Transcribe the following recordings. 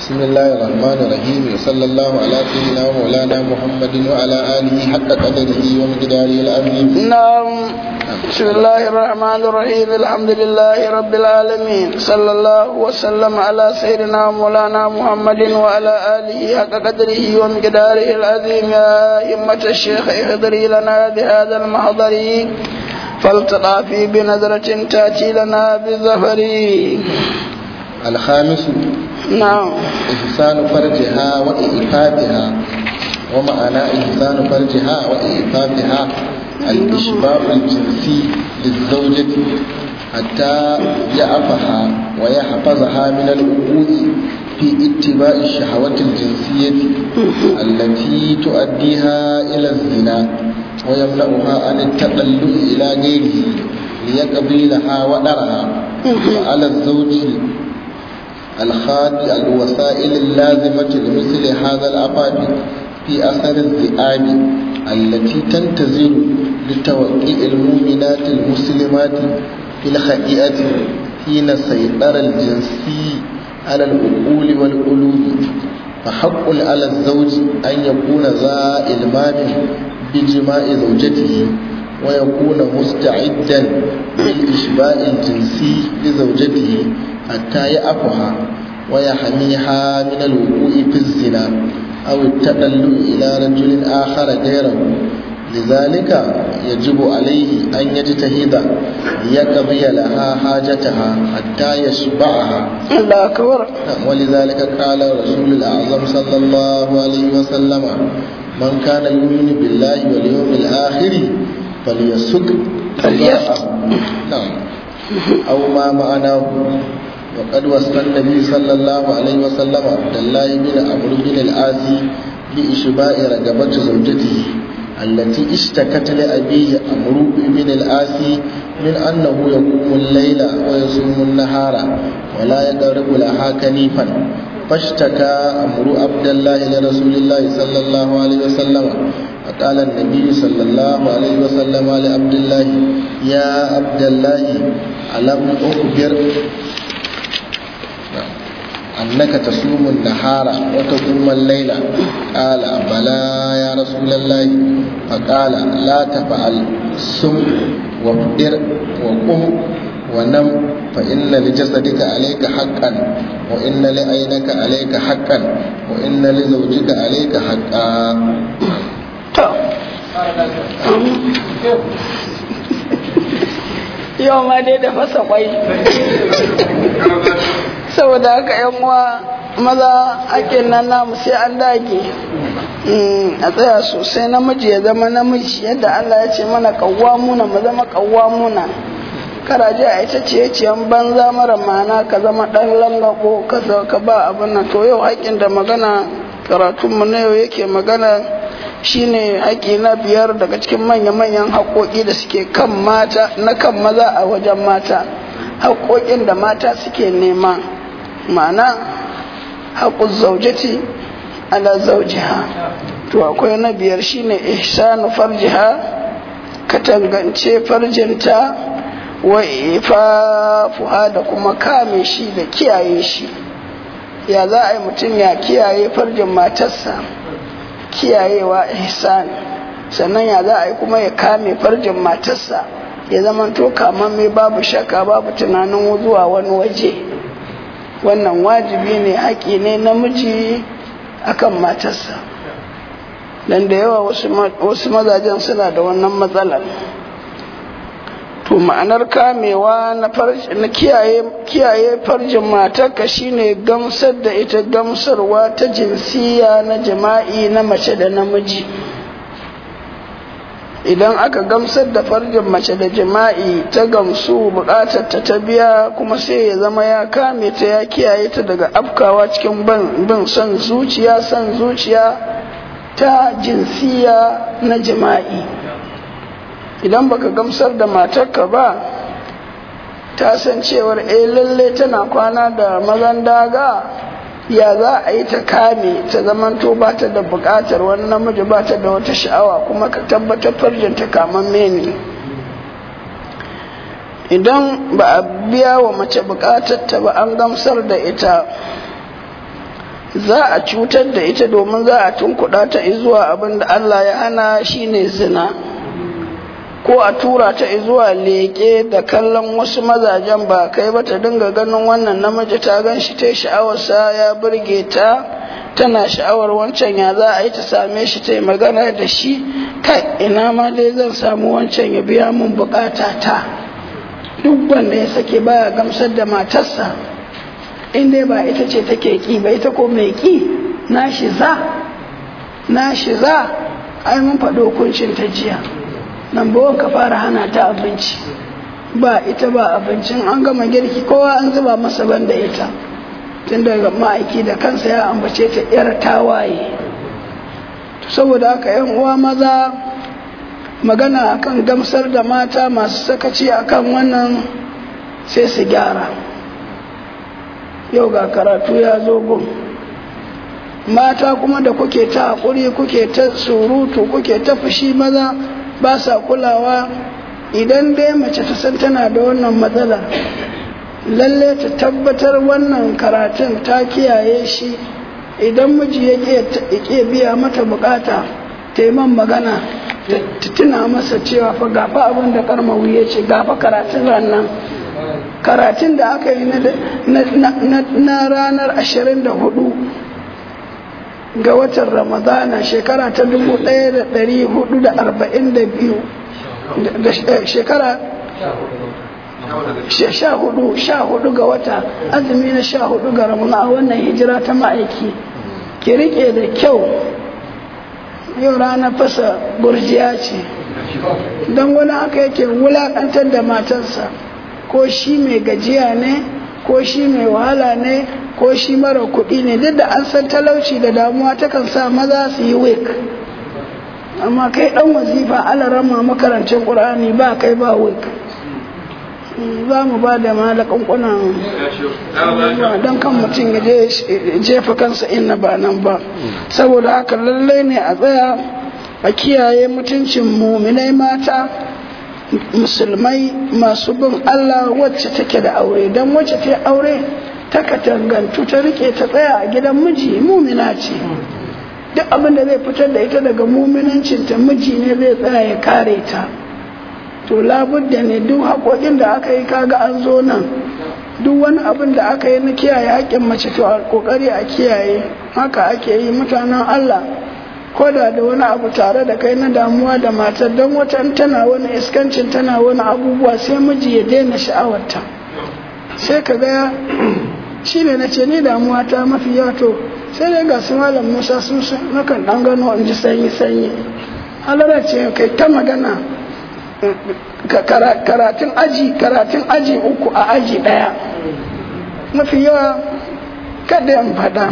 بسم الله الرحمن الرحيم وصلى الله على سيدنا ومولانا محمد وعلى آله حق قدره ومقداره العظيم نعم بسم الله الرحمن الرحيم الحمد لله رب العالمين صلى الله وسلم على سيدنا ومولانا محمد وعلى آله حق قدره ومقداره العظيم يا أئمة الشيخ احضري لنا بهذا المحضر فالتقى في بنظرة تأتي لنا بالظفر الخامس نعم إحسان فرجها وإيفادها ومعنى إحسان فرجها وإيفادها الإشباع الجنسي للزوجة حتى يعفها ويحفظها من الوقوع في اتباع الشهوة الجنسية التي تؤديها إلى الزنا ويمنعها عن التقلب إلى غيره ليقضي لها ودرها وعلى الزوج الخاد الوسائل اللازمة لمثل هذا الأباب في أثر الذئاب التي تنتظر لتوقيع المؤمنات المسلمات في الخطيئة حين السيطرة الجنسي على العقول والقلوب فحق على الزوج أن يكون ذا إلمام بجماع زوجته ويكون مستعدا للإشباع الجنسي لزوجته حتى يأفها ويحميها من الوقوع في الزنا أو التدلل إلى رجل آخر غيره لذلك يجب عليه أن يجتهد ليقضي لها حاجتها حتى يشبعها الله أكبر ولذلك قال رسول الأعظم صلى الله عليه وسلم من كان يؤمن بالله واليوم الآخر فليسك نعم أو ما معناه وقد وصى النبي صلى الله عليه وسلم عبد الله بن عمرو بن العاص بإشباع رغبة زوجته التي اشتكت لأبيه عمرو بن العاص من أنه يقوم الليل ويصوم النهار ولا يقرب لها كنيفا فاشتكى عمرو عبد الله لرسول الله صلى الله عليه وسلم فقال النبي صلى الله عليه وسلم لعبد الله يا عبد الله ألم أخبر أنك تصوم النهار وتقوم الليل قال بلى يا رسول الله فقال لا تفعل سم وافطر وقم ونم فإن لجسدك عليك حقا وإن لعينك عليك حقا وإن لزوجك عليك حقا yau ma dai da fasa kwai saboda haka yan uwa maza hakin nan namu sai an dage a tsaya sosai namiji ya zama namiji yadda Allah ya ce mana muna mu zama kawwamuna karaje a ita ce ciyan banza mara mana ka zama dan langako ka ba abin nan to yau haƙin da magana karatunmu na yau yake magana shine haƙi na biyar daga cikin manya-manyan haƙoƙi da suke kan mata na kan maza a wajen mata haƙoƙin da mata suke nema ma'ana haƙun zaujati ala zaujiha to akwai na biyar shine ihsanu farjiha katangance farjinta wa ifafuha da kuma kame shi da kiyaye shi ya za a yi mutum ya kiyaye farjin matarsa kiyayewa ihsan sannan ya za a yi kuma ya kame farjin matarsa ya zama to mai babu shakka babu tunanin zuwa wani waje wannan wajibi ne haƙi ne namiji akan matarsa dan da yawa wasu mazajen suna da wannan matsalar to ma'anar kamewa na kiyaye farjin matarka shine gamsar da ita gamsarwa ta jinsiya na jima'i na mace da namiji idan aka gamsar da farjin mace da jima'i ta gamsu bukatar ta ta biya kuma sai ya zama ya kame ta ya kiyaye ta daga afkawa cikin bin son zuciya son zuciya ta jinsiya na jima'i idan baka gamsar da matarka ba ta san cewar eh lalle tana kwana da mazan daga ya za a yi ta kame ta zamanto ba ta da bukatar wani namiji ba ta da wata sha'awa kuma ka tabbatar farjinta kaman mene idan ba a biya wa mace bukatar ta ba an gamsar da ita za a cutar da ita domin za a tunkuɗa ta zuwa abin da Allah ya hana shine zina ko a tura ta zuwa leƙe da kallon wasu mazajen ba kai ba ta dinga ganin wannan namiji ta gan shi ta sha'awarsa ya burge ta tana sha'awar wancan ya za a yi ta same shi ta yi magana da shi kai ina ma dai zan samu wancan ya biya mun bukata ta duk wanda ya sake baya gamsar da matarsa in dai ba ita ce take ki ba ita ko mai ki na shi za na shi za ai mun faɗo hukuncin ta jiya nan ba ka fara hana ta abinci ba ita ba abincin an gama girki kowa an zuba masa banda ita tun daga ma'aiki da kansa ya ambace ta yar tawaye saboda haka yan uwa maza magana akan gamsar da mata masu sakaci akan wannan sai su gyara yau ga karatu ya zo gun mata kuma da kuke ta haƙuri kuke ta surutu kuke ta fushi maza ba sa kulawa idan dai mace ta san tana da wannan matsala lalle ta tabbatar wannan karatun ta kiyaye shi idan miji ya ke biya mata bukata ta yi man magana ta tuna masa cewa fa gafa abin da karmawu ya ce gafa karatun ranar karatun da aka yi na ranar 24 ga watan ramadana shekara ta 1442 shekara sha hudu sha hudu ga wata azumi na sha hudu ga ramadana a wannan hijira ta ma'aiki ki rike da kyau yau ranar fasa burjiya ce don wani haka yake wulakantar da matarsa ko shi mai gajiya ne ko shi mai wahala ne ko shi mara kuɗi ne duk da an san talauci da damuwa takan sa maza su yi wik amma kai ɗan wazifa alarama makarancin ƙur'ani ba kai ba wik za mu ba da malakan kunan don kan mutum ya jefa kansa inna ba nan ba saboda haka lallai ne a tsaya a kiyaye mutuncin muminai mata musulmai masu bin Allah wacce take da aure don wacce ta aure ta katangantu ta rike ta tsaya a gidan miji mumina ce duk abin da zai fitar da ita daga muminancinta miji ne zai tsaya ya kare ta to labudda ne duk haƙoƙin da aka yi kaga an zo nan duk wani abin da aka yi na kiyaye haƙƙin mace to a ƙoƙari a kiyaye haka ake yi mutanen Allah ko da da wani abu tare da kai na damuwa da matar don wata tana wani iskancin tana wani abubuwa sai miji ya daina sha'awarta sai ka ga shi ne na ce ni damuwa ta mafi yawa to sai dai ga su malam musa sun nakan ɗan gano in ji sanyi sanyi halara ce kai ta magana karatun aji karatun aji uku a aji ɗaya mafi yawa kada in faɗa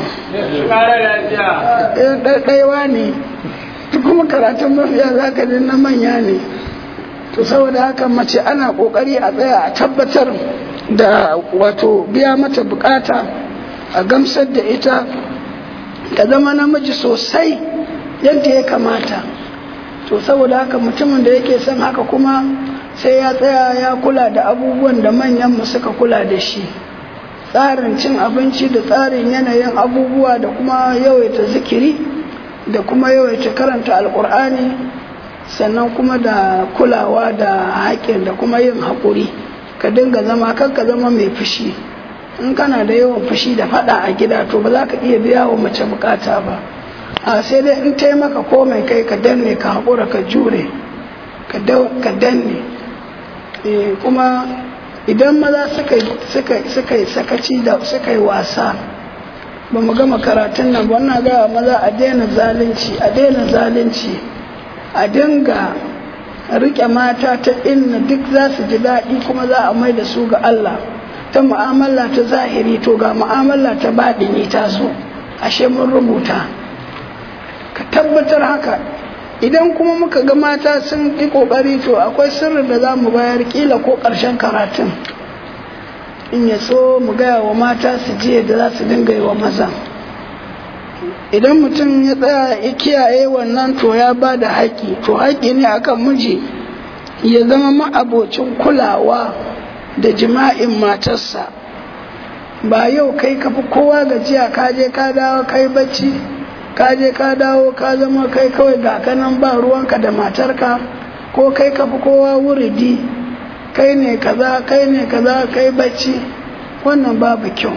ɗaiwa ne kuma karatun mafiya za ka na manya ne to saboda haka mace ana ƙoƙari a tsaya a tabbatar da wato biya mata bukata a gamsar da ita ta zama namiji sosai yadda ya kamata to saboda haka mutumin da yake son haka kuma sai ya tsaya ya kula da abubuwan da manyanmu suka kula da shi tsarin cin abinci da tsarin yanayin abubuwa da kuma yawaita zikiri da kuma yawaita karanta alkur'ani sannan kuma da kulawa da haƙƙin da kuma yin haƙuri ka dinga zama kan ka zama mai fushi in kana da yawan fushi da faɗa a gida to ba za ka iya biya wa mace bukata ba a sai dai in taimaka ko mai kai ka danne ka haƙura ka jure ka danne kuma idan maza suka yi sakaci da suka yi wasa ba mu gama karatun nan ba wannan gawa maza a daina zalunci a daina zalunci a dinga rike mata ta inna duk za su ji daɗi kuma za a mai da su ga Allah ta mu'amala ta zahiri to ga mu'amala ta baɗini ta so ashe mun rubuta ka tabbatar haka idan kuma muka ga mata sun yi kokari to akwai sirrin da za mu bayar kila ko ƙarshen karatun in ya so mu gaya wa mata su je da za su dinga yi wa maza idan mutum ya tsaya ya kiyaye wannan to ya ba da haƙƙi to haƙƙi ne akan miji ya zama ma'abocin kulawa da jima'in matarsa ba yau kai ka fi kowa gajiya ka je ka dawo kai bacci ka je ka dawo ka zama kai kawai ga kanan ba ruwanka da matarka ko kai ka fi kowa wuridi kai ne kaza kai ne kaza kai bacci wannan babu kyau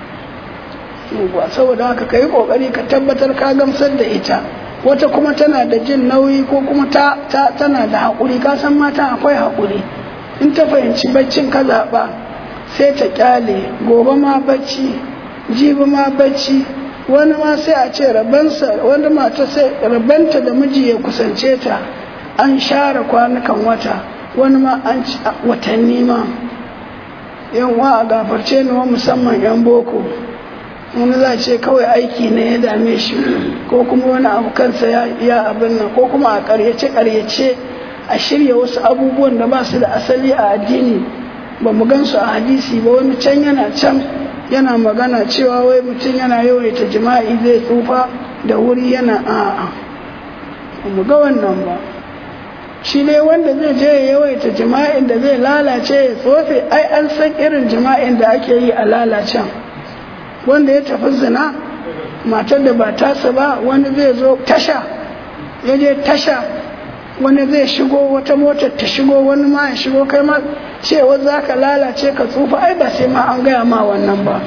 saboda haka ka yi kokari ka tabbatar ka gamsar da ita wata kuma tana da jin nauyi ko kuma ta, tana da haƙuri ka san mata akwai haƙuri in ta fahimci baccin ka zaɓa sai ta ƙyale gobe ma bacci jibi ma bacci wani ma sai a ce rabansa wani mata sai rabanta da miji ya kusance ta an share kwanukan wata wani ma an watanni ma yan wa a gafarce ni wa musamman yan boko wani za ce kawai aiki ne ya dame shi ko kuma wani abu kansa ya abin nan ko kuma a karyace karyace a shirya wasu abubuwan da ba su da asali a addini ba mu gan su a hadisi ba wani can yana can yana magana cewa wai mutum yana yawaita jima'i zai tsufa da wuri yana a'a ba mu ga wannan ba shi ne wanda zai je ya yawaita jima'in da zai lalace ya tsofe ai an san irin jima'in da ake yi a lalacen wanda ya tafi zina matar da ba tasa ba wani zai zo tasha ya je tasha wani zai shigo wata motar ta shigo wani ma ya shigo kai ma cewa za ka lalace ka tsufa ai ba sai ma an gaya ma wannan ba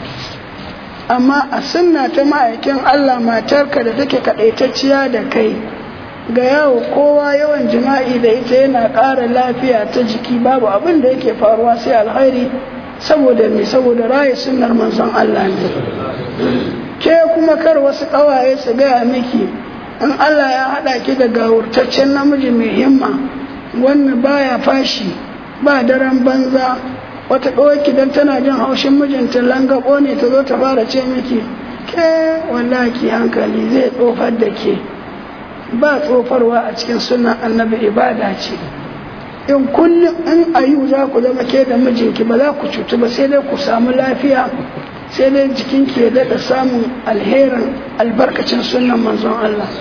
amma a sunna ta ma'aikin Allah matarka da take kaɗaitacciya da kai ga yawo kowa yawan jima'i da ita yana ƙara lafiya ta jiki babu abin da yake faruwa sai alkhairi saboda me saboda raye sunnar manzon Allah ne ke kuma kar wasu ƙawaye su gaya miki in Allah ya haɗa ki da gawurtaccen namiji mai himma wannan baya fashi ba daren banza wata ɗauki don tana jin haushin mijinta langabo ne ta zo ta fara ce miki ke wallahi hankali zai tsofar da ke ba tsofarwa a cikin sunan annabi ibada ce in kullum in ayu za ku zama ke da mijinki ba za ku cutu ba sai dai ku samu lafiya sai dai jikinki ya daɗa samun alherin albarkacin sunan manzon Allah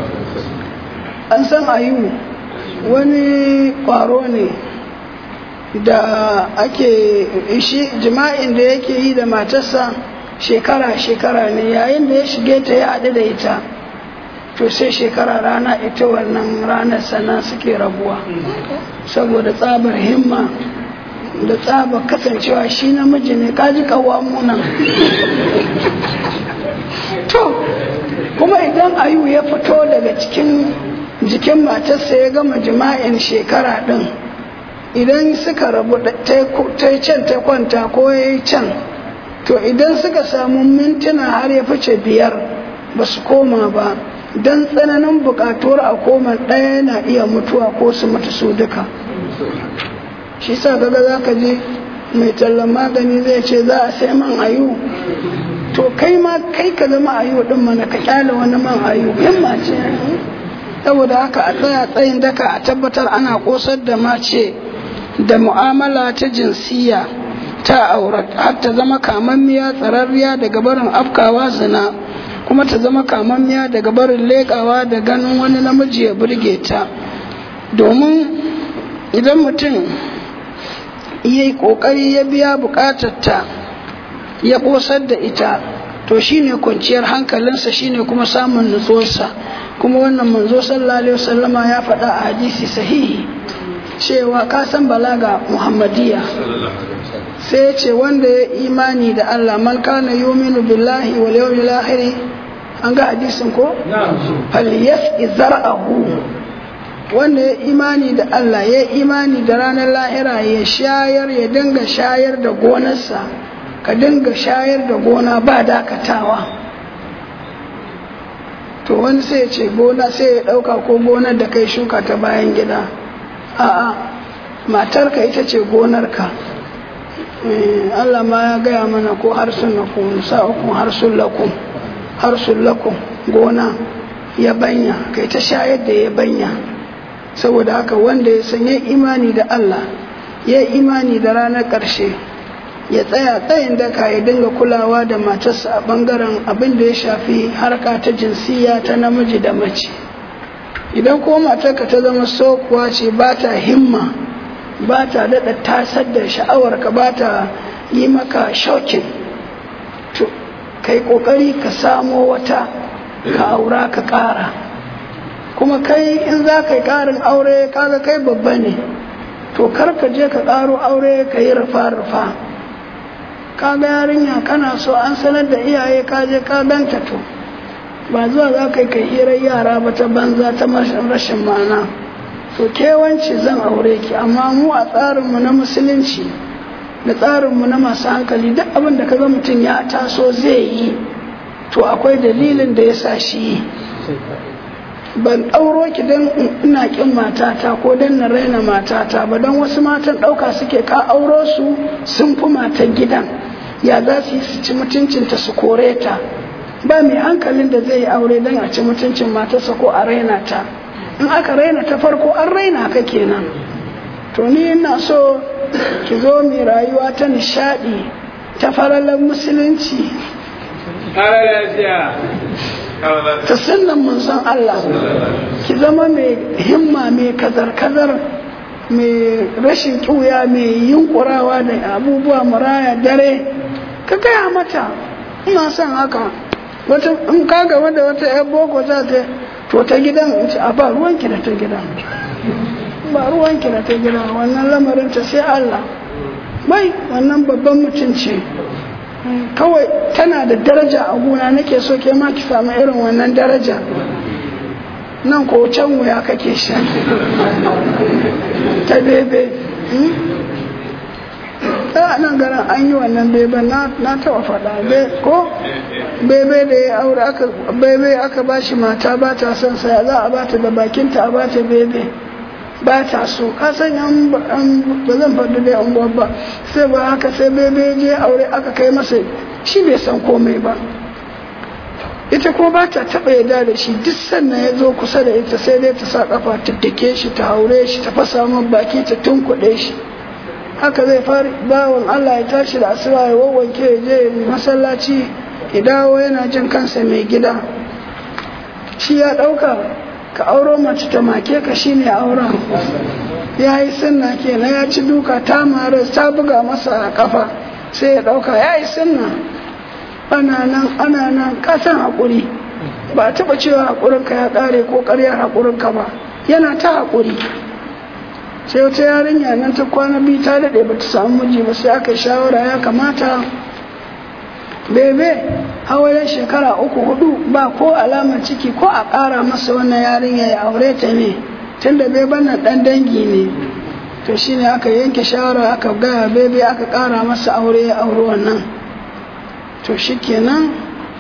an san ayu wani ƙwaro ne da ake shi jima'in da yake yi da matarsa shekara-shekara ne yayin da ya shige ta ya haɗu da ita to sai shekara rana ita wannan ranar sana suke rabuwa saboda tsabar himma da tsabar kasancewa shi namiji ne kaji kawo munan to kuma idan ayu ya fito daga cikin jikin matarsa ya gama jima'in shekara ɗin idan suka rabu ta yi can ta kwanta ko ya yi can to idan suka samu mintuna har ya fice biyar ba su koma ba don tsananin bukatuwar a koma ɗaya na iya mutuwa ko su mutu su duka shi sa kaga za ka je mai tallan magani zai ce za a sai man ayu to kai ma kai ka zama ayu din mana ka kyale wani man ayu himma ce saboda haka a tsaya tsayin daka a tabbatar ana kosar da mace da mu'amala ta jinsiya ta aurat har ta zama kamammiya tsararriya daga barin afkawa zina kuma ta zama kamammiya daga barin leƙawa da ganin wani namiji ya burge ta domin idan mutum ya yi ƙoƙari ya biya ta ya ƙosar da ita to shine kwanciyar hankalinsa shine kuma samun nutsuwarsa kuma wannan manzo sallallahu alaihi wasallama ya faɗa a hadisi sahihi cewa ka san balaga muhammadiya sai ce wanda ya imani da Allah man kana yuminu billahi wal yawmil akhir an ga hadisin ko falyas zar'ahu wanda ya imani da Allah ya imani da ranar lahira ya shayar ya dinga shayar da gonarsa ka dinga shayar da gona ba dakatawa to wani sai ya ce gona sai ya ɗauka ko gonar da kai shuka ta bayan gida a'a matarka ita ce gonarka Allah ma ya gaya mana ko harsun lakum sa'ukum harsun lakum harsun lakum gona ya banya kai ta shayar da ya banya saboda haka wanda ya sanya imani da Allah ya imani da ranar ƙarshe ya tsaya tsayin daka ya dinga kulawa da matarsa a bangaren abin da ya shafi harka ta jinsiya ta namiji da mace idan ko matarka ta zama sokuwa ce ba ta himma ba ta daɗa tasar da sha'awarka ba ta yi maka shaukin to kai kokari ka samo wata ka aura ka ƙara kuma kai in za ka yi ƙarin aure kaga kai babba ne to kar ka je ka ƙaro aure ka yi rufa-rufa kaga yarinya kana so an sanar da iyaye ka je ka ganta to ba zuwa za ka yi kai hirar yara ba ta banza ta rashin ma'ana to kewanci zan aure ki amma mu a tsarinmu na musulunci da tsarinmu na masu hankali duk abin da kaga mutum ya taso zai yi to akwai dalilin da ya sa shi yi ban ɗauro ki don ina ƙin matata ko don na raina matata ba don wasu matan ɗauka suke ka auro su sun fi matan gidan ya za su yi su ci mutuncinta su kore ta ba mai hankalin da zai yi aure don a ci mutuncin matarsa ko a raina ta in aka raina ta farko an raina ka kenan to ni ina so ki zo mai rayuwa ta nishaɗi ta faralar musulunci ta sannan manzon Allah ki zama mai himma mai kazar-kazar mai rashin ƙuya mai yunkurawa da abubuwa muraya dare ka gaya mata ina son haka wata in ka gaba da wata yan boko za ta to ta gidan in ci a ba ruwanki da ta gidan ba ruwanki da ta gidan wannan lamarin ta sai Allah bai wannan babban mutum ce kawai tana da daraja a gona nake so ke ma ki samu irin wannan daraja nan ko can wuya kake sha ta bebe ta nan garin an yi wannan bebe na taba faɗa ko bebe da ya aure aka bebe aka ba shi mata ba ta son saya za a bata da bakinta a bata bebe ba ta so ka san yan ba zan faɗi da yan ba sai ba haka sai bebe je aure aka kai masa shi bai san komai ba ita ko ba ta taɓa yarda da shi duk sannan ya zo kusa da ita sai dai ta sa kafa ta dake shi ta haure shi ta fasa min baki ta tunkuɗe shi haka zai fara bawan Allah ya tashi da asuba ya wawwanke ya je masallaci ya dawo yana jin kansa mai gida shi ya ɗauka ka auro mace ta make ka shine auren ya yi sunna kenan ya ci duka ta mara ta buga masa a kafa sai ya ɗauka ya yi sunna ana nan ana nan kasan haƙuri ba a taɓa cewa haƙurinka ya ƙare ko ƙaryar haƙurinka ba yana ta haƙuri sai wata yarinya nan ta kwana biyu ta daɗe ba ta samu miji ba sai aka yi shawara ya kamata bebe hawayen shekara uku hudu ba ko alamar ciki ko a ƙara masa wannan yarinya ya aure ta ne tunda beben nan ɗan dangi ne to shine aka yanke shawara aka gaya bebe aka ƙara masa aure ya auri wannan to shikenan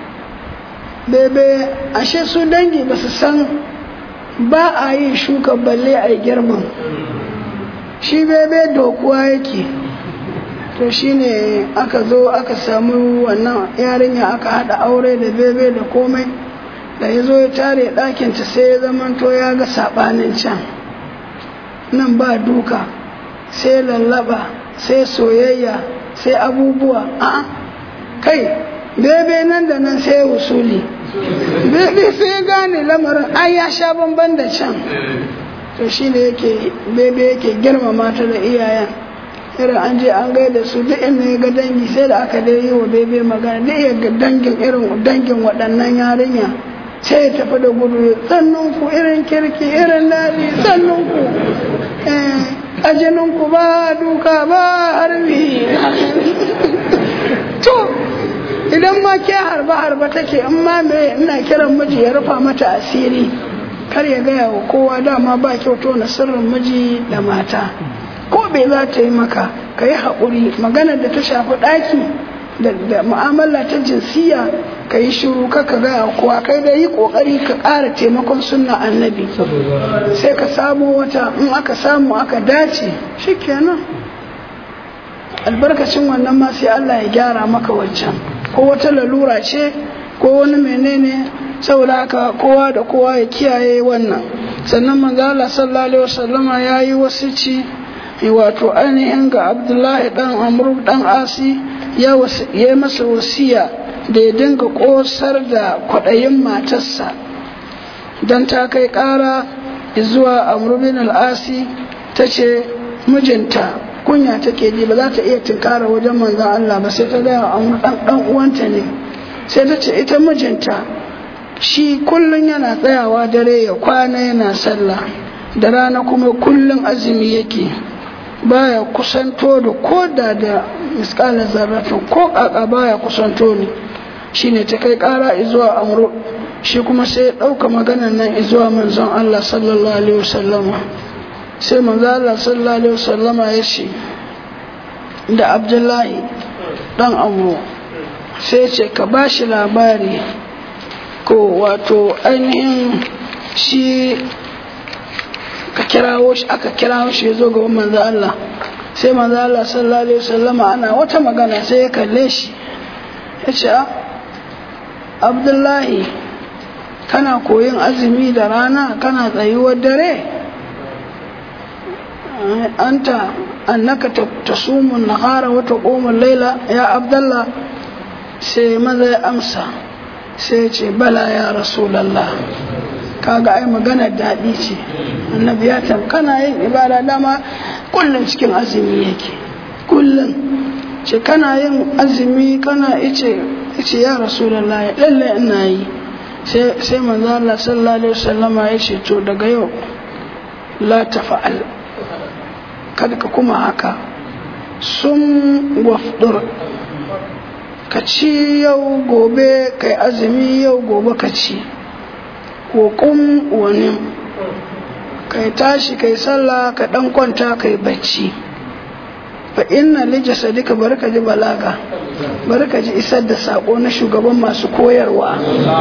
bebe ashe su dangi ba su san ba a yi shuka balle a yi girman shi bebe dokuwa yake to shine aka zo aka samu wannan yarinya aka hada aure da bebe da komai da ya zo ya tare ɗakinta sai ya zamanto ya ga saɓanin can nan ba duka sai lallaba sai soyayya sai abubuwa a kai bebe nan da nan sai wusuli bebe sai gane lamarin ai ya sha bamban da can to shine yake bebe yake girmama ta da iyayen irin an je an gaida su duk inda ya ga dangi sai da aka dai yi wa bebe magana duk ya ga dangin irin dangin waɗannan yarinya sai ya tafi da gudu sannan ku irin kirki irin daɗi sannan ku ajinin ku ba duka ba harbi to idan ma ke harba harba take in ma me ina kiran miji ya rufa mata asiri kar ya gaya wa kowa dama ba kyauto na sirrin miji da mata ko bai za ta yi maka ka yi haƙuri maganar da ta shafi ɗaki da mu'amala ta jinsiya ka yi shiru ka ka gaya kowa kai da yi ƙoƙari ka ƙara taimakon sunna annabi sai ka samu wata in aka samu aka dace shikenan albarkacin wannan ma sai Allah ya gyara maka wancan ko wata lalura ce ko wani menene saboda haka kowa da kowa ya kiyaye wannan sannan manzo Allah sallallahu alaihi wasallama yayi wasici wato ainihin ga abdullahi dan amru dan asi ya yi masa wasiya da ya dinga kosar da kwaɗayin matarsa don ta kai ƙara zuwa amru bin al'asi ta ce mijinta kunya take ji ba za ta iya tunkara wajen manzon Allah ba sai ta gaya wa dan dan uwanta ne sai ta ce ita mijinta shi kullun yana tsayawa dare ya kwana yana sallah da rana kuma kullun azumi yake baya kusanto da koda da miskalar zarrafin ko kaka baya kusanto ne shine ta kai kara zuwa amru shi kuma sai ya ɗauka maganan nan zuwa manzon Allah sallallahu alaihi wasallama sai manzon Allah sallallahu alaihi wasallama ya ce da Abdullahi dan amru sai ce ka ba shi labari ko wato ainihin shi ka kirawo shi aka kirawo shi ya zo ga manzo Allah sai manzo Allah sallallahu alaihi wasallama ana wata magana sai ya kalle shi ya ce Abdullahi kana koyin azumi da rana kana tsayuwar dare anta annaka tasumun nahara wa taqumul laila ya Abdullah sai maza ya amsa sai ya ce bala ya rasulullah kaga ai magana daɗi ce annabi ya kana yin ibada dama kullum cikin azumi yake kullum ce kana yin azumi kana ice ice ya rasulullahi lalle ina yi sai sai manzo Allah sallallahu alaihi wasallama ya ce to daga yau la tafa'al kada ka kuma haka sun wafdur ka ci yau gobe kai azumi yau gobe ka ci hukum wani kai tashi kai sallah ka dan kwanta kai bacci fa inna li jasadika barka ji balaga barka ji isar da sako na shugaban masu koyarwa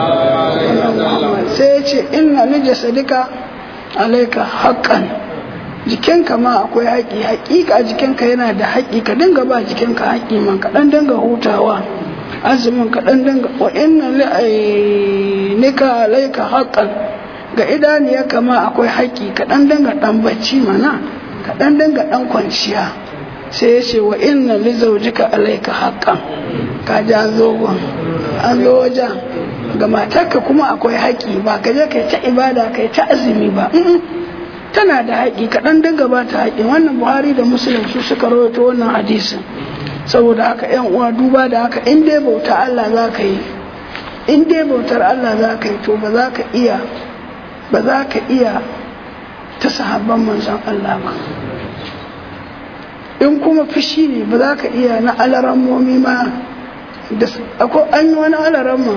sai ya ce inna li jasadika alaika haqqan jikinka ma akwai haƙi haƙiƙa jikinka yana da haƙi ka dinga ba jikinka haƙi man ka dan dinga hutawa azumin ka dan dinga wa inna li ainika alaika haqqan ga idaniya kama akwai haƙi ka dan dinga dan bacci mana ka dan dinga dan kwanciya sai ya ce wa inna li zawjika alaika haqqan ka ja zogon an zo wajen ga matarka kuma akwai haƙi ba ka je kai ta ibada kai ta azumi ba tana da haƙi kaɗan dinga ba ta haƙi wannan buhari da musulun su suka rawaito wannan hadisin saboda haka yan uwa duba da haka in dai bauta Allah za ka yi in dai bautar Allah za ka yi to ba za ka iya ba za ka iya ta sahabban manzon Allah ba in kuma fushi ne ba za ka iya na alarammomi ma da akwai an yi wani alaramma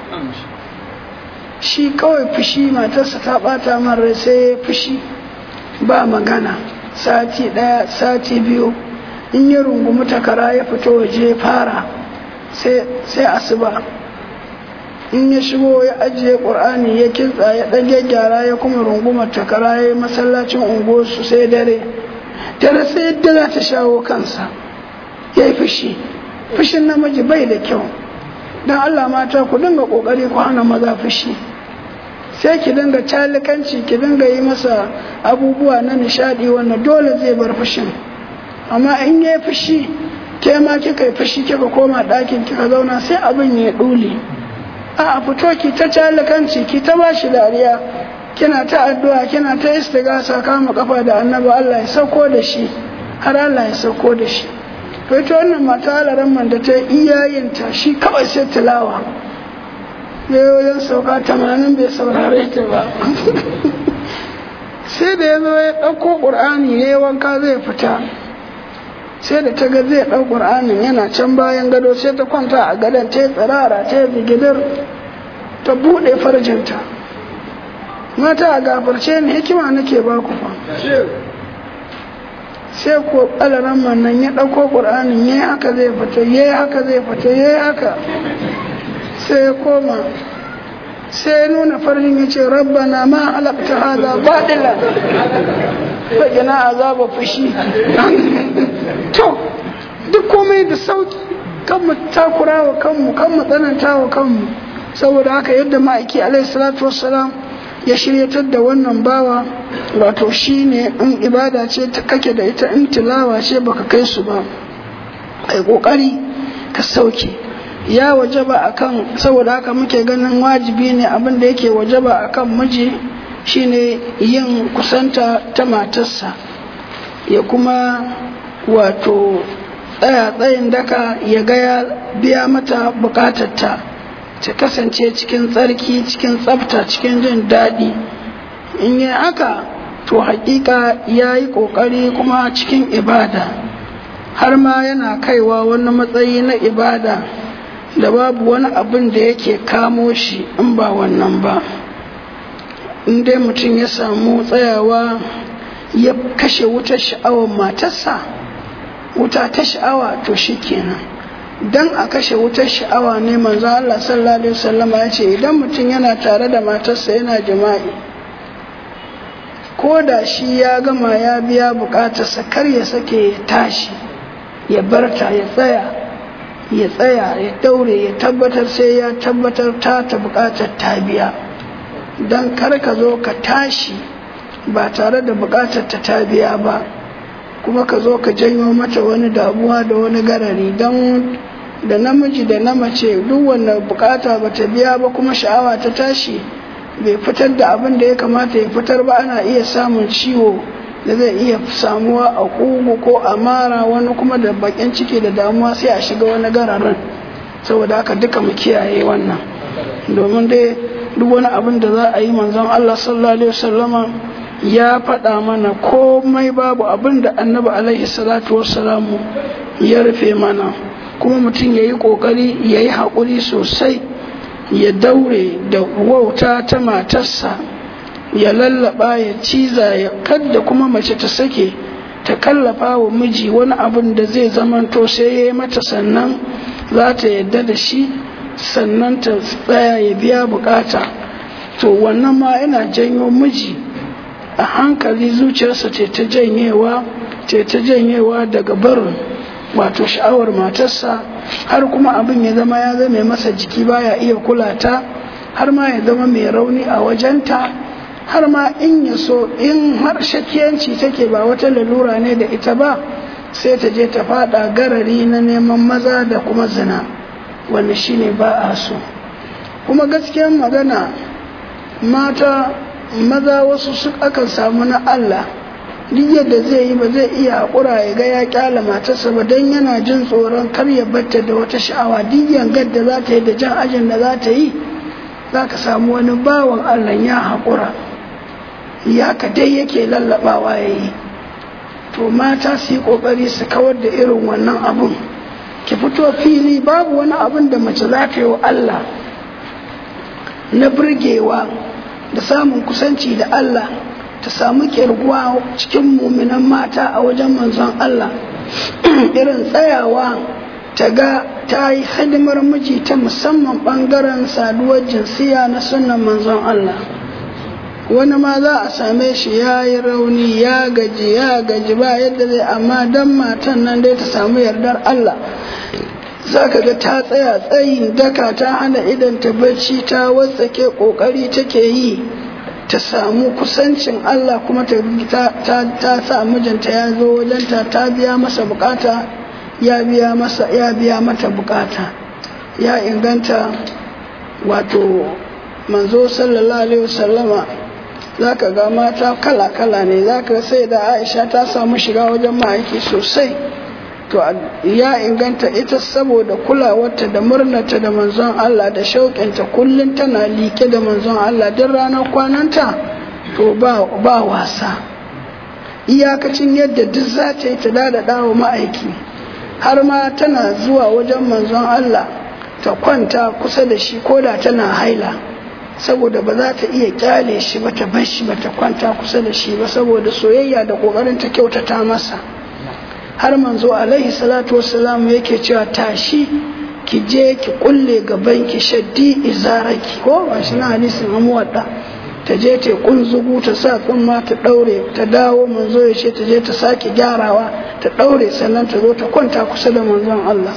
shi kawai fushi matarsa ta bata man rai sai fushi ba magana sati ɗaya sati biyu in ya rungumi takara ya fito waje fara sai asuba in ya shigo ya ajiye ƙur'ani ya kintsa ya ɗage gyara ya kuma rungumar takara ya yi masallacin unguwarsu sai dare dare sai yadda za ta shawo kansa ya yi fushi fushin namiji bai da kyau don allah mata ku dinga ƙoƙari ku hana maza fushi sai ki dinga calikanci ki dinga yi masa abubuwa na nishadi wanda dole zai bar fushin amma in ya fushi ke ma kika yi fushi kika koma ɗakin kika zauna sai abin ya ɗule a fito ki ta calikanci ki ta bashi dariya kina ta addu'a kina ta istigasa kama kafa da annabi Allah ya sauko da shi har Allah ya sauko da shi to ita wannan mata alaran man da ta iyayenta shi kawai sai tilawa yayoyin sauka tamanin bai saurare ta ba sai da ya zo ya ɗauko ƙur'ani ya yi wanka zai fita sai da ta ga zai ɗau ƙur'anin yana can bayan gado sai ta kwanta a gadon ta yi tsirara ta yi zigidar ta buɗe farjinta mata a gafarce ni hikima nake ba ku fa sai ko ƙalaran nan ya ɗauko ƙur'anin ya yi haka zai fita ya yi haka zai fita ya yi haka sai ya koma sai ya nuna farin ya ce rabbana ma halakta haza baɗila faɗina azaba fushi to duk komai da sauki kan mu takura wa kanmu kan mu tsananta wa kanmu saboda haka yadda ma'aiki alaihi salatu wassalam ya shiryatar da wannan bawa wato shine in ibada ce ta kake da ita in tilawa ce baka kai su ba ai kokari ka sauke ya wajaba akan saboda haka muke ganin wajibi ne abin da yake wajaba akan miji shine yin kusanta ta matarsa ya kuma wato tsaya tsayin daka ya ga ya biya mata bukatarta ta kasance cikin tsarki cikin tsafta cikin jin daɗi in yi haka to hakika ya yi ƙoƙari kuma cikin ibada har ma yana kaiwa wani matsayi na ibada da babu wani abin da yake kamo shi in ba wannan ba in dai mutum ya samu tsayawa ya kashe wutar sha'awar matarsa wuta ta sha'awa to shi kenan dan a kashe wutar sha'awa ne manzo Allah sallallahu alaihi wasallama ya ce idan mutum yana tare da matarsa yana jima'i ko da shi ya gama ya biya bukatarsa kar ya sake ya tashi ya barta ya tsaya ya tsaya ya daure ya tabbatar sai ya tabbatar ta ta bukatar ta biya don kar ka zo ka tashi ba tare da bukatar ta ta biya ba kuma ka zo ka janyo mata wani damuwa da wani garari don da namiji da na mace duk wanda bukata ba ta biya ba kuma sha'awa ta tashi bai fitar da abin da ya kamata ya fitar ba ana iya samun ciwo da zai iya samuwa a kugu ko a mara wani kuma da bakin ciki da damuwa sai a shiga wani gararin saboda haka duka mu kiyaye wannan domin dai duk wani abin da za a yi manzon Allah sallallahu alaihi wasallama ya faɗa mana komai babu abin da annabi alaihi salatu wassalamu ya rufe mana kuma mutum ya yi ƙoƙari ya yi haƙuri sosai ya daure da wauta ta matarsa ya lallaba ya ciza ya kadda kuma mace ta sake ta kallafa wa miji wani abin da zai zamanto sai ya yi mata sannan za ta yadda da shi sannan ta tsaya ya biya bukata to wannan ma yana janyo miji a hankali zuciyarsa ce ta janyewa ce ta janyewa daga barin wato sha'awar matarsa har kuma abin ya zama ya zame masa jiki baya iya kula ta har ma ya zama mai rauni a wajenta har ma in ya so in har shakiyanci take ba wata lalura ne da ita ba sai ta je ta fada garari na neman maza da kuma zina wanda shine ba a so kuma gaskiyar magana mata maza wasu su akan samu na Allah duk yadda zai yi ba zai iya haƙura ya ga ya kyala matarsa ba don yana jin tsoron kar ya batta da wata sha'awa duk yangar da za ta yi da jan ajin da za ta yi za ka samu wani bawan Allah ya haƙura ya ka dai yake lallaɓawa ya yi to mata su yi ƙoƙari su kawar da irin wannan abun ki fito fili babu wani abun da mace za ta yi wa Allah na burgewa da samun kusanci da Allah ta samu kirguwa cikin muminan mata a wajen manzon Allah irin tsayawa ta ga ta yi hidimar miji ta musamman ɓangaren saduwar jinsiya na sunan manzon Allah wani ma za a same shi ya yi rauni ya gaji ya gaji ba yadda zai amma don matan nan dai ta samu yardar Allah za ka ga ta tsaya tsayin daka ta hana idan ta bacci ta watsake kokari take yi ta samu kusancin Allah kuma ta, ta, sa mijinta ya zo wajenta ta biya masa bukata ya biya masa ya biya mata bukata ya inganta wato manzo sallallahu alaihi wasallama za ka ga mata kala-kala ne za ka sai da aisha ta samu shiga wajen ma'aiki sosai to ya inganta ita saboda kulawarta da murnata da manzon Allah da shauƙinta kullum tana like da manzon Allah duk ranar kwananta to ba, ba wasa iyakacin yadda duk za ta yi ta dada wa ma'aiki har ma tana zuwa wajen manzon Allah ta kwanta kusa da shi ko da tana haila saboda ba za ta iya kyale shi ba ta bar shi ba ta kwanta kusa da shi ba saboda soyayya da kokarin ta kyautata masa har manzo alaihi salatu wassalam yake cewa tashi ki je ki kulle gaban ki shaddi izaraki ko ba shi na hadisin amuwadda ta je ta kunzugu ta sa tsumma ta daure ta dawo manzo ya ce ta je ta sake gyarawa ta daure sannan ta zo ta kwanta kusa da manzon Allah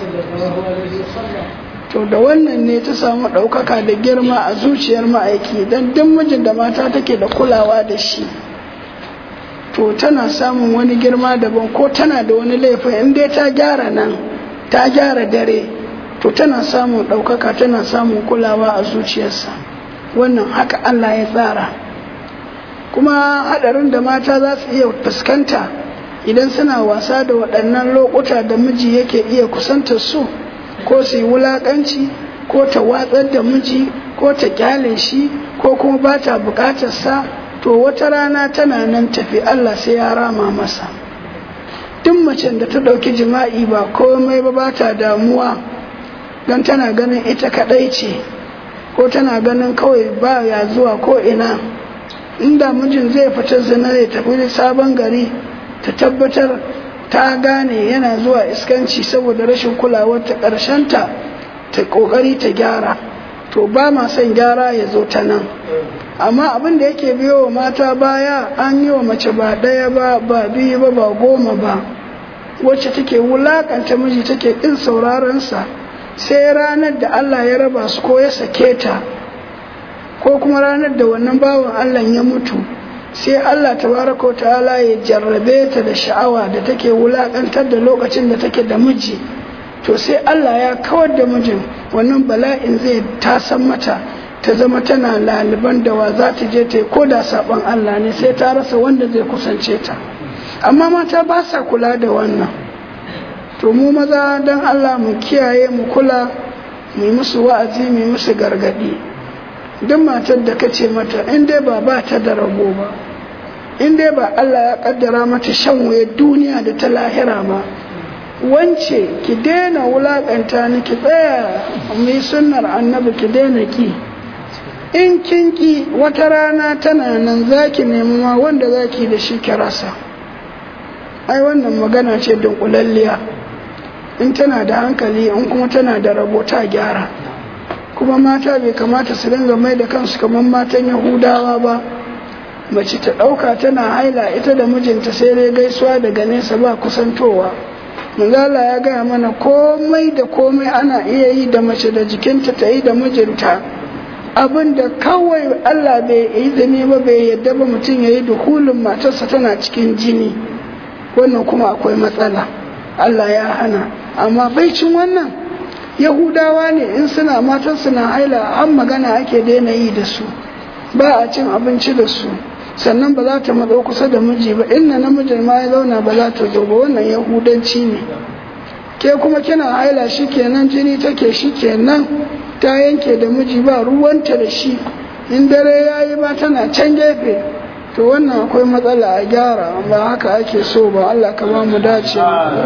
to da wannan ne ta samu ɗaukaka da girma a zuciyar ma'aiki don duk mijin da mata take da kulawa da shi to tana samun wani girma daban ko tana da wani laifin in dai ta gyara nan ta gyara dare to tana samun ɗaukaka tana samun kulawa a zuciyarsa wannan haka Allah ya tsara kuma haɗarin da mata za su iya fuskanta idan suna wasa da waɗannan lokuta da miji yake iya kusantar su ko su yi wulaƙanci ko ta watsar da miji ko ta kyale shi ko kuma ba ta buƙatarsa to wata rana tana nan tafi Allah sai ya rama masa duk macen da ta ɗauki jima'i ba komai ba ba ta damuwa don tana ganin ita kaɗai ce ko tana ganin kawai ba ya zuwa ko ina inda mijin zai fita zina ya tafi sabon gari ta tabbatar ta gane yana zuwa iskanci saboda rashin kulawar ta ƙarshenta ta ƙoƙari ta gyara to ba ma son gyara ya zo ta nan amma abin da yake biyo wa mata baya an yi wa mace ba ɗaya ba ba biyu ba ba goma ba wacce take wulakanta miji take ƙin sauraronsa sai ranar da Allah ya raba su ko ya sake ta ko kuma ranar da wannan bawan Allah ya mutu sai Allah tabaraka ta'ala ya jarrabe ta da sha'awa da take wulakantar da lokacin da take da miji to sai Allah ya kawar da mijin wannan bala'in zai tasan mata ta zama tana laliban da wa za ta je ta yi ko da saɓon Allah ne sai ta rasa wanda zai kusance ta amma mata ba sa kula da wannan to mu maza don Allah mu kiyaye mu kula mu yi musu wa'azi mu yi musu gargaɗi duk matar da ka ce mata in dai ba ba ta da rago ba in dai ba Allah ya kaddara mata shan waye duniya da ta lahira ba wance ki daina wulakanta ni ki tsaya mu yi sunnar annabi ki daina ki in kin ki wata rana tana nan zaki nemi ma wanda zaki da shi ki rasa ai wannan magana ce dunkulalliya in tana da hankali in kuma tana da rabo ta gyara kuma mata bai kamata su dinga mai da kansu kamar matan yahudawa ba mace ta ɗauka tana haila ita da mijinta sai dai gaisuwa daga nesa ba kusantowa manzala ya gaya mana komai da komai ana iya yi da mace da jikinta ta yi da mijinta abin da kawai allah bai izini ba bai yadda ba mutum ya yi dukulin matarsa tana cikin jini wannan kuma akwai matsala allah ya hana amma baicin wannan yahudawa ne in suna matan suna haila an magana ake daina yi da su ba a cin abinci da su sannan ba za ta matso kusa da miji ba inna namijin ma ya zauna ba za ta zo ba wannan yahudanci ne ke kuma kina haila shi kenan jini take shi kenan ta yanke da miji ba ruwanta da shi in dare ya yi ba tana can gefe to wannan akwai matsala a gyara ba haka ake so ba Allah ka ba mu dace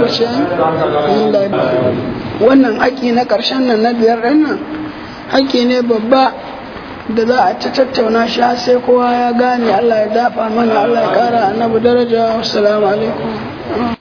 wannan haƙi na ƙarshen nan na biyar ɗin nan haƙi ne babba da za a ta tattauna shi har sai kowa ya gane Allah ya dafa mana Allah ya ƙara annabi daraja wassalamu alaikum